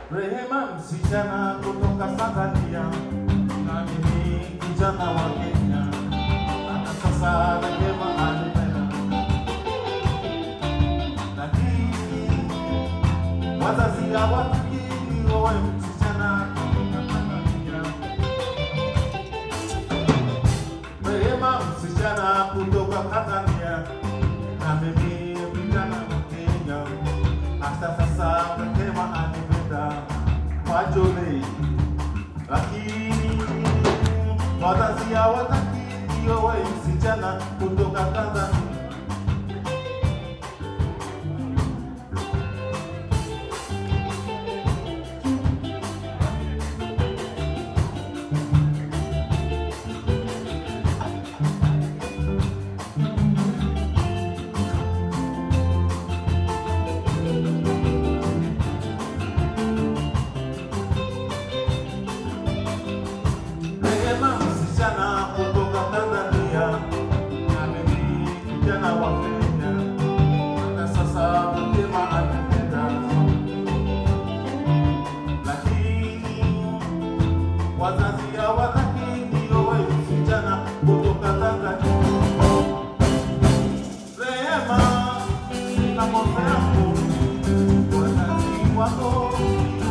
Rehema msichana kutoka Tanzania na mimi kijana wa Kenya, hata sasa Rehema anipenda, lakini wazazi hawataki nioe msichana kutoka Tanzania. Rehema msichana kutoka Tanzania na mimi kijana wa Kenya, hata sasa Rehema anipenda majole, lakini wazazi hawataki nioe msichana kutoka Tanzania. Rehema msichana kutoka Tanzania na mimi kijana wa Kenya, na sasa Rehema anipenda, lakini wazazi hawataki nioe msichana kutoka Tanzania. Rehema, na moyo yangu wazazi wako